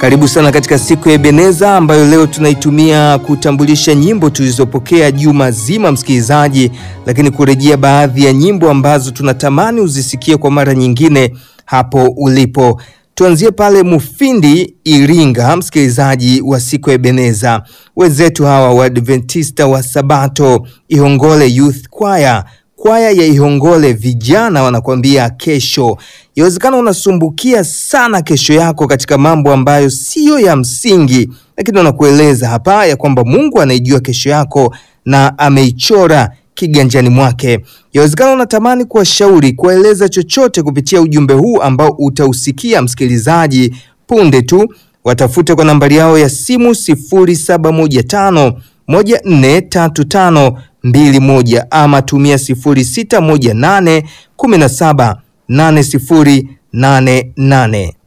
Karibu sana katika siku ya Ebeneza ambayo leo tunaitumia kutambulisha nyimbo tulizopokea juma zima, msikilizaji, lakini kurejea baadhi ya nyimbo ambazo tunatamani uzisikie kwa mara nyingine hapo ulipo. Tuanzie pale Mufindi, Iringa, msikilizaji wa siku ya Ebeneza. Wenzetu hawa wa Adventista wa Sabato, Ihongole Youth Choir kwaya ya Ihongole vijana wanakuambia kesho. Yawezekana unasumbukia sana kesho yako katika mambo ambayo siyo ya msingi, lakini wanakueleza hapa ya kwamba Mungu anaijua kesho yako na ameichora kiganjani mwake. Yawezekana unatamani kuwashauri, kuwaeleza chochote kupitia ujumbe huu ambao utausikia msikilizaji punde tu. Watafute kwa nambari yao ya simu 0715 143521 ama tumia 0618 17 8088.